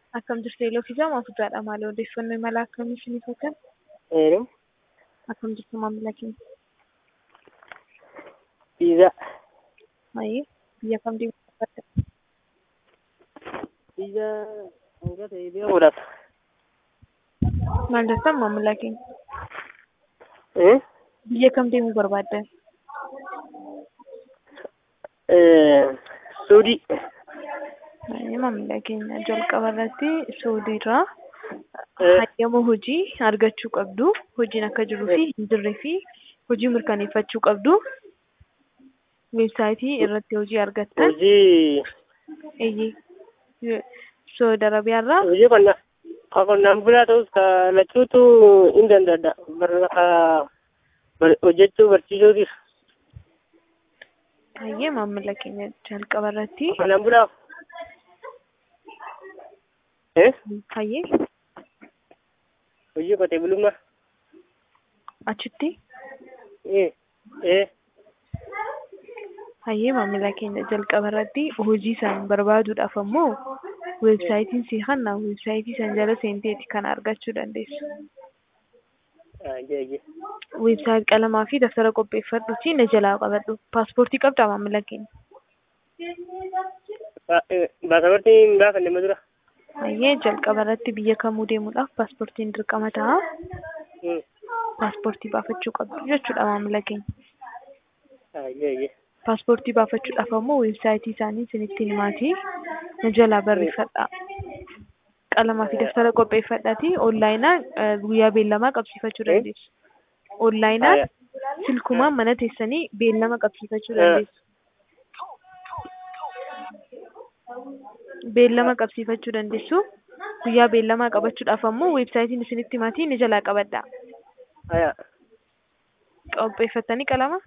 Akkam jirtu eeloo fi jaamaa guddaadha. Maali odeeffannoo imala akkamii isiniif hojjan? Eeruu Akkam jirtu maamila keenya? Piizaa. Maayii biyya kam deemuu barbaadda? Piizaa hanga ta'e deemuudhaaf. Maal jettan maamila keenya? Eh? Biyya kam deemuu barbaadda? Eh, Suudii. Maayii maamila keenya jalqaba irratti Suudiirraa Eh. hayyama hojii argachuu qabdu. Hojiin akka jiruu fi hin jirree fi hojii mirkaneeffachuu qabdu. Weebsaayitii irratti hojii argattan Hojii eeyyee Saudi Arabiyaarraa hojii qonna ka qonnaan bulaa ta'us ka lachuutu hin danda'a. Barra ka bar- hojjechuu barsiisuutis hayyee maamila keenya jalqaba irratti qonnaan bulaa. Eh? hayyee Hojii qotee bulummaa. achitti Eh. Eh. hayyee maamila keenya jalqaba irratti hojii isaan barbaaduudhaaf ammoo weebsaayitiin si hanna weebsaayitii san jala seenteeti kan argachuu dandeessu. Ah, jee jee. Weebsaayit qalamaa fi daftara qopheeffadhuuti na jalaa qabadhu. Paaspoortii qabdaa maamila keenya? Ba- eh, Baasabortiin hin baafanne ma dura? Hayyee jalqaba irratti biyya kamuu deemuudhaaf paaspoortiin dirqama ta'a. Hmm. Paaspoortii baafachuu qabdu jechuudha maamila keenya. Ah, jee jee. Paaspoortii baafachuudhaaf ammoo weebsaayitii isaanii isinitti himaati. Na jalaa barreeffadhaa. Qalamaa fi daftara qopheeffadhaati. Onlaayinaan eh, guyyaa beellamaa qabsiifachuu Eh? dandeessu. Onlaayinaan Ah, silkumaan mana teessanii beellama qabsiifachuu Eh. dandeessu. Beellama qabsiifachuu dandeessu. Guyyaa beellamaa qabachuudhaaf ammoo weebsaayitiin isinitti himaati ni jalaa qabadhaa. aya. Qopheeffattanii qalama?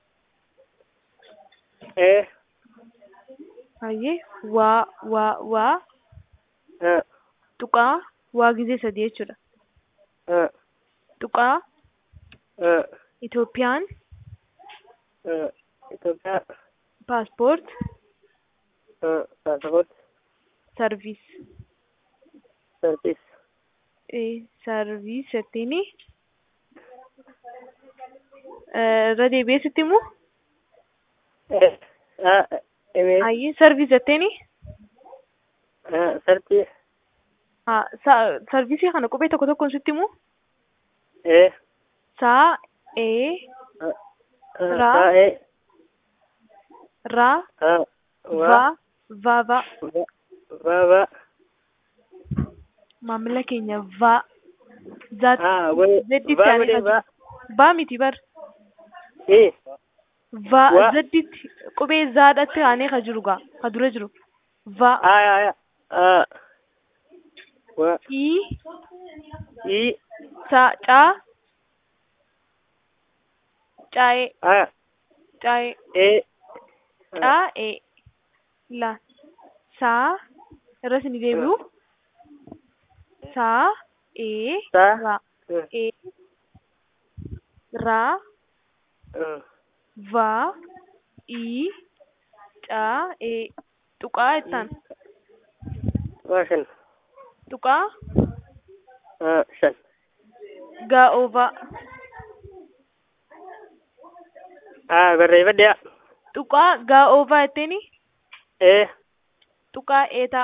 Eh. Hayyee waa waa waa Ah, tuqaa waa gizee sadii jechuudha. ah, Tuqaa ah, Itoophiyaan ah. Itoophiyaa. paaspoort Ah, Baasaborti. sarviis Sarviis. eh, sarviis jettiini Eh, irra deebi'ee sitti himu Eh. Ah, email. hayyee sarviis jetteeni Ah, sarvii. haa sa- sarviisii kana qubee tokko tokkoon sitti himu Eh. saa ee Ah, ah, Ra. taa'ee. raa Ah, va waa. va va Va. Va. Va. maamila keenya va zaat Ah, wai- zedditti va aanee godhee va. kan va miti bar Eh. va Wa- zedditti qubee zaadhatti aanee ka jiru gaa ka dura jiru va Aya, aya. Ah. Wa. i I. sa caa caa'ee Aya. caa'ee Eh. caa'ee la saa irra sini deebi'u saa ee Saa. raa Eh. ee raa Ah. va i caa ee tuqaa jettaan Waa shan. tuqaa Ah, shan. gaa'oovaa Ah, barreeffadhe. tuqaa gaa'oovaa jetteeni Eh. tuqaa eetaa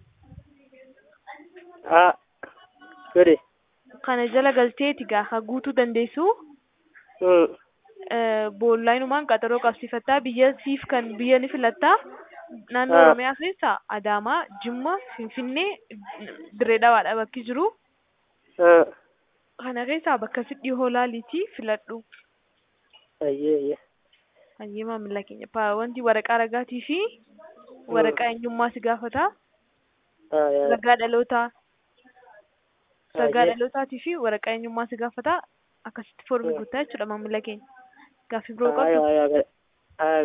Ah. Godhe. kana jala galteeti gaafa guutuu dandeessu Hmm. eh, boonlaayinumaan qaxaroo qabsiifattaa biyya siif kan biyya ni filattaa naannoo Ah. oromiyaa keessa adaamaa jimma finfinnee dirree dhawaadha bakki jiru Ah. kana keessaa bakka si dhihoo laaliitii filadhu Ayyee, ayyee. hayyee maamila keenya Pa- wanti waraqaa ragaatii fi waraqaa eenyummaa si gaafata Ah, yaa. ragaa dhalootaa ragaa Ayyee. dhalootaatii fi waraqaa eenyummaa si gaafata akkasitti foormii Hmm. guuttaa jechuudha maamila keenya gaaffii biroo Ah, qabdu yaa, yaa. Ah,